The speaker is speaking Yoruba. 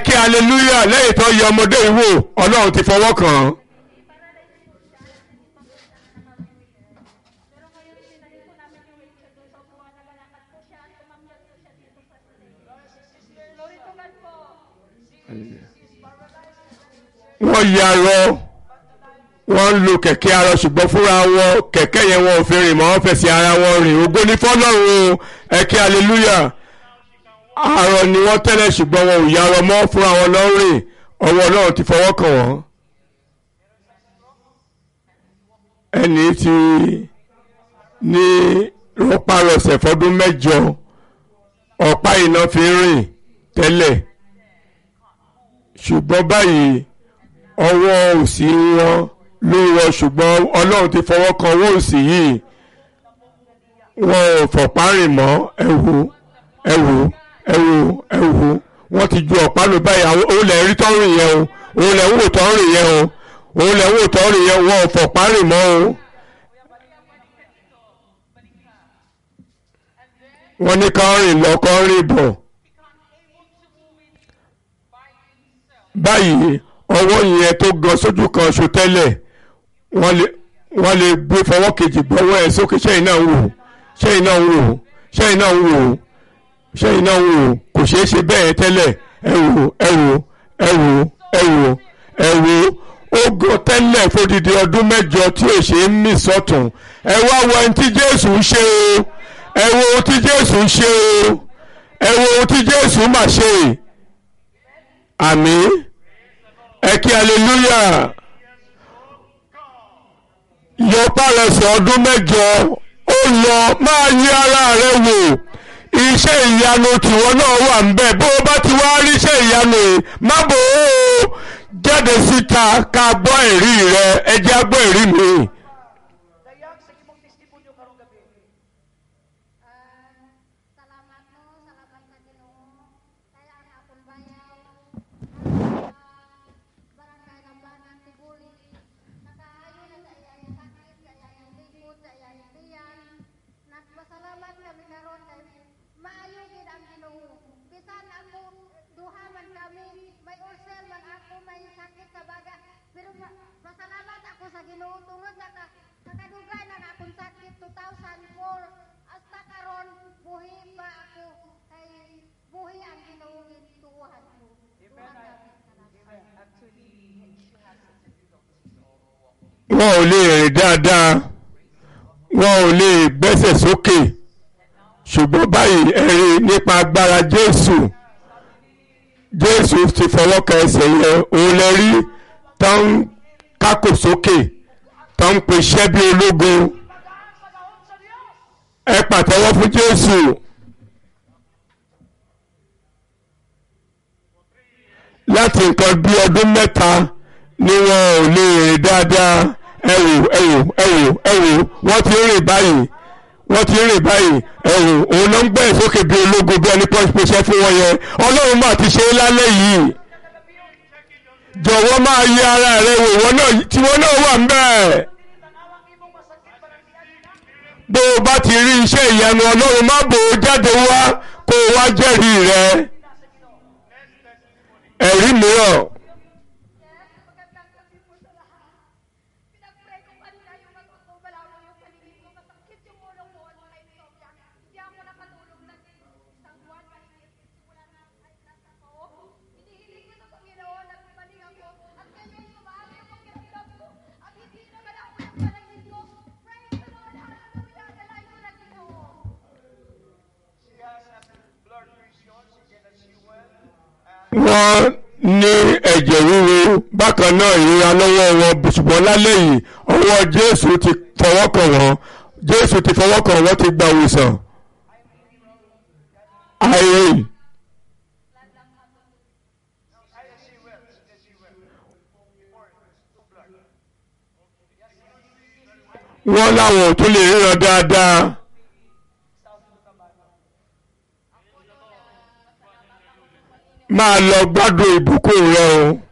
kí hallelujah lẹ́yìn tó yẹ ọmọdé yìí wò ọlọ́run ti fọwọ́ kàn án. Pero ngayon sinahin po namin yung wheelchair doon sa upuan, nagalakad po siya at tumamyag po siya dito sa stage. Glory to God po. wọ́n yarọ wọ́n ń lo kẹ̀kẹ́ arọ ṣùgbọ́n fúnra wọn kẹ̀kẹ́ yẹn wọn ò fi rìn mọ́ wọ́n fẹsẹ̀ ara wọn rìn ògo ní fọ́lọ́run o ẹ kí hallelujah arọ ni wọ́n tẹ́lẹ̀ ṣùgbọ́n wọn ò yarọ mọ́ fúnra wọn lọ́ rìn ọwọ́ ọlọ́run ti fọwọ́ kàn wọ́n. ẹni tí ní rọpárọsẹ̀ fọdún mẹ́jọ ọ̀pá iná fi ń rìn tẹ́lẹ̀ ṣùgbọ́n báyìí ọwọ́ òsì wọn ló rọ ṣùgbọ́n ọlọ́run ti fọwọ́ kan ọwọ́ òsì yìí wọn ò fọ̀pá rìn mọ́ ẹ̀wò ẹ̀wò ẹ̀wò ẹ̀wò wọ́n ti ju ọ̀pá lò báyìí àwọn òun lẹ̀ ń rí tọ́rìn yẹn o òun lẹ̀ ń wò tọ́rìn yẹn o òun lẹ̀ ń wò tọ́rìn yẹn wọn ò fọ̀pá rìn mọ́ o. wọ́n ní ká rìn lọ kọ́ rìn bọ̀ báyìí ọwọ́ yẹn tó gan sójú kan ṣo tẹ́lẹ̀ wọ́n lè wọ́n lè gbé fọwọ́ kejì gbọ́wọ́ ẹ̀ sókè ṣẹ́yìn náà ń wò ṣẹ́yìn náà ń wò ṣẹ́yìn náà ń wò ṣẹ́yìn náà ń wò kò ṣeé ṣe bẹ́ẹ̀ tẹ́lẹ̀ ẹ wò ẹ wò ẹ wò ẹ wò ẹ wò ó gan tẹ́lẹ̀ fódìdí ọdún mẹ́jọ tí ò ṣe ń mì sọ́tún ẹ wá wo ẹni tí Jésù ń ṣe o ẹ wo ohun tí Jésù ń ṣe o ẹ wo ohun tí Jésù mà ṣe àmín ẹ kí hallelujah yọ pàrẹsẹ̀ ọdún mẹ́jọ ó lọ máa yí ara rẹ wò iṣẹ́ ìyanu tìwọ náà wà ń bẹ̀ bó o bá ti wá rí iṣẹ́ ìyanu yìí má bò ó jáde síta ká gbọ́ ẹ̀rí rẹ ẹ jẹ́ á gbọ́ ẹ̀rí mi. Dayag sa imong testimonyo karong gabi. Ah, salamat no, salamat sa Ginoo. Kaya ang akong bayaw, ah, barangay ng Banang Tibuli. Nakaayo na sa iyang sakit, sa iyang likod, sa iyang tiyan. Nagpasalamat kami karon kay maayo gid ang Ginoo. Bisan ako duha man kami, may ulcer man ako, may sakit sa baga. Pero ma- pasalamat ako sa Ginoo tungod sa ka nakadugay na na akong sakit 2004 hasta karon buhi pa ako kay buhi ang Ginoo gituhan ko. Duha kami. Salamat. Actually, she has such a difficulty. wọn ò lè rìn dáadáa wọn ò lè gbẹ́sẹ̀ sókè ṣùgbọ́n báyìí ẹ̀rí nípa agbára Jésù Jésù ti fọwọ́ kan ẹsẹ̀ yẹn òun lè rí tó ń kákò sókè tó ń pèsè bí ológun ẹ pàtẹ́wọ́ fún Jésù. láti nǹkan bí ọdún mẹ́ta ni wọn ò lè rìn dáadáa ẹ wò ẹ wò ẹ wò ẹ wò wọ́n ti ń rìn báyìí wọ́n ti ń rìn báyìí ẹ wò òun ló ń gbẹ́ sókè bí ológun bí ẹni pọ́ńpọ́ ṣẹ́ fún wọn yẹn ọlọ́run máa ti ṣe é lálẹ́ yìí jọ̀wọ́ máa yẹ ara rẹ wò wọ́n náà tí wọ́n náà wà ń bẹ́ẹ̀ bó o bá ti rí iṣẹ́ ìyanu ọlọ́run má bò ó jáde wá kó o wá jẹ́rìí rẹ ẹ̀rí mìíràn. Magandang gabi po sa lahat. Pinag-pray ko kanina yung matutubalaw mo yung paligid ko. Masakit yung ulo ko at may insomnia. Hindi ako nakatulog na isang buwan. Mahigit simula na ay nasa ko. Hinihiling ko sa Panginoon na bumalik ako. At ngayon sumaali ang pakiramdam ko. At hindi naman ako yung paligid ko. Praise the Lord. Hallelujah. Dalay ko na Ginoo. She has a blood pressure. She cannot see well. wọ́n ní ẹ̀jẹ̀ ríru bákan náà ìrora lọ́wọ́ wọn ṣùgbọ́n lálẹ́ yìí ọwọ́ jésù ti fọwọ́ kàn wọ́n jésù ti fọwọ́ kàn wọ́n ti gba ìwòsàn. irene I can see well. She can see well. Before it was too blood. wọ́n láwọn ò tún lè ríran dáadáa. máa lọ gbádùn ìbùkún rẹ o.